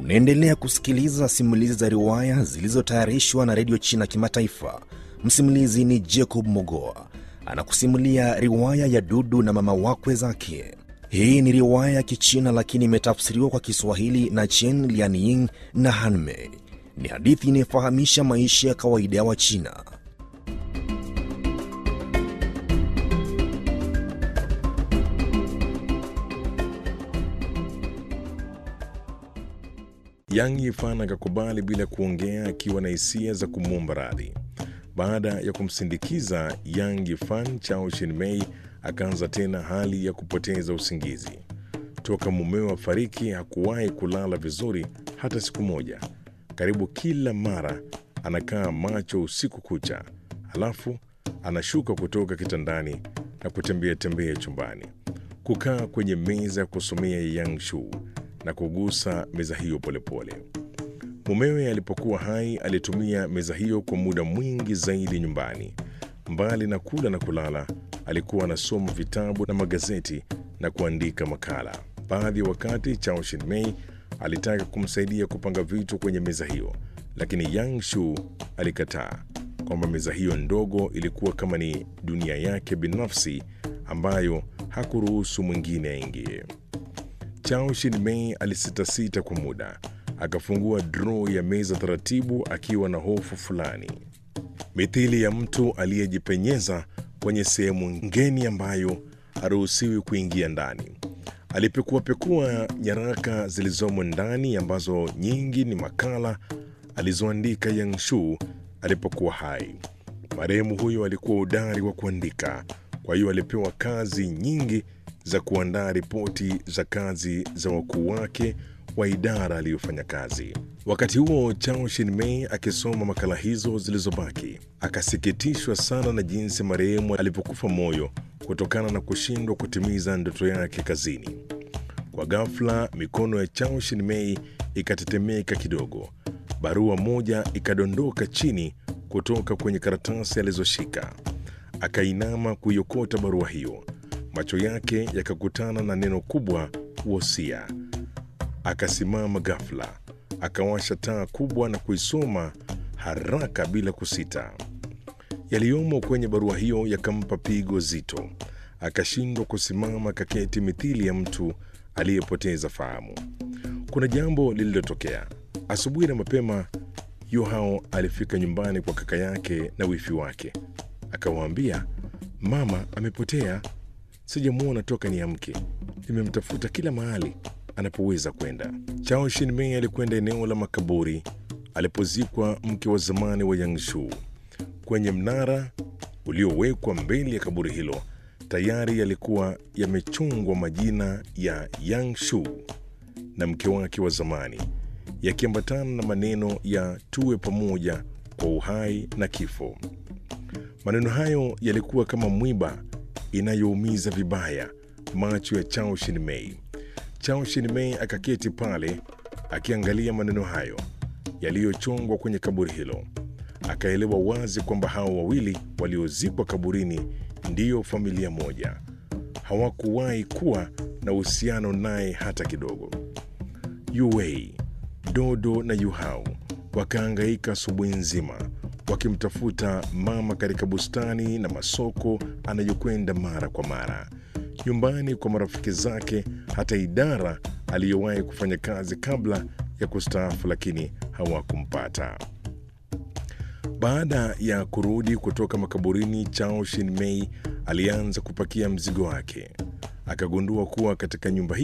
Unaendelea kusikiliza simulizi za riwaya zilizotayarishwa na redio China Kimataifa. Msimulizi ni Jacob Mogoa anakusimulia riwaya ya Dudu na mama wakwe zake. Hii ni riwaya ya Kichina lakini imetafsiriwa kwa Kiswahili na Chen Lianying na Hanmei. Ni hadithi inayofahamisha maisha ya kawaida ya Wachina. Yang Yifan akakubali bila kuongea, akiwa na hisia za kumwomba radhi. Baada ya kumsindikiza Yang Yifan, Chao Shinmei akaanza tena hali ya kupoteza usingizi. Toka mumewe afariki hakuwahi kulala vizuri hata siku moja. Karibu kila mara anakaa macho usiku kucha, halafu anashuka kutoka kitandani na kutembea tembea chumbani, kukaa kwenye meza ya kusomea ya Yang Shu na kugusa meza hiyo polepole. Mumewe alipokuwa hai alitumia meza hiyo kwa muda mwingi zaidi nyumbani. Mbali na kula na kulala, alikuwa anasoma vitabu na magazeti na kuandika makala. Baadhi ya wakati Chao Shinmei alitaka kumsaidia kupanga vitu kwenye meza hiyo, lakini Yang Shu alikataa kwamba meza hiyo ndogo ilikuwa kama ni dunia yake binafsi ambayo hakuruhusu mwingine aingie. Chao Shinmei alisitasita kwa muda, akafungua droo ya meza taratibu, akiwa na hofu fulani, mithili ya mtu aliyejipenyeza kwenye sehemu ngeni ambayo haruhusiwi kuingia ndani. Alipekuapekua nyaraka zilizomo ndani, ambazo nyingi ni makala alizoandika Yang Shu alipokuwa hai. Marehemu huyo alikuwa udari wa kuandika, kwa hiyo alipewa kazi nyingi za kuandaa ripoti za kazi za wakuu wake wa idara aliyofanya kazi. Wakati huo Chao Shinmei akisoma makala hizo zilizobaki, akasikitishwa sana na jinsi marehemu alivyokufa moyo kutokana na kushindwa kutimiza ndoto yake kazini. Kwa ghafla, mikono ya Chao Shinmei ikatetemeka kidogo, barua moja ikadondoka chini kutoka kwenye karatasi alizoshika. Akainama kuiokota barua hiyo, macho yake yakakutana na neno kubwa, wosia. Akasimama ghafla, akawasha taa kubwa na kuisoma haraka bila kusita. Yaliyomo kwenye barua hiyo yakampa pigo zito, akashindwa kusimama, kaketi mithili ya mtu aliyepoteza fahamu. Kuna jambo lililotokea asubuhi na mapema. Yohao alifika nyumbani kwa kaka yake na wifi wake, akawaambia, mama amepotea, sijamwona toka niamke. Nimemtafuta kila mahali anapoweza kwenda. Chao Shinmei alikwenda eneo la makaburi alipozikwa mke wa zamani wa Yangshu. Kwenye mnara uliowekwa mbele ya kaburi hilo tayari yalikuwa yamechongwa majina ya Yangshu na mke wake wa zamani, yakiambatana na maneno ya tuwe pamoja kwa uhai na kifo. Maneno hayo yalikuwa kama mwiba inayoumiza vibaya macho ya Chao Shinmei. Chao Shinmei akaketi pale akiangalia maneno hayo yaliyochongwa kwenye kaburi hilo. Akaelewa wazi kwamba hao wawili waliozikwa kaburini ndiyo familia moja. Hawakuwahi kuwa na uhusiano naye hata kidogo. Yuwei, Dodo na Yuhao wakaangaika asubuhi nzima wakimtafuta mama katika bustani na masoko anayokwenda mara kwa mara, nyumbani kwa marafiki zake, hata idara aliyowahi kufanya kazi kabla ya kustaafu, lakini hawakumpata. Baada ya kurudi kutoka makaburini, Chao Shinmei alianza kupakia mzigo wake. Akagundua kuwa katika nyumba hii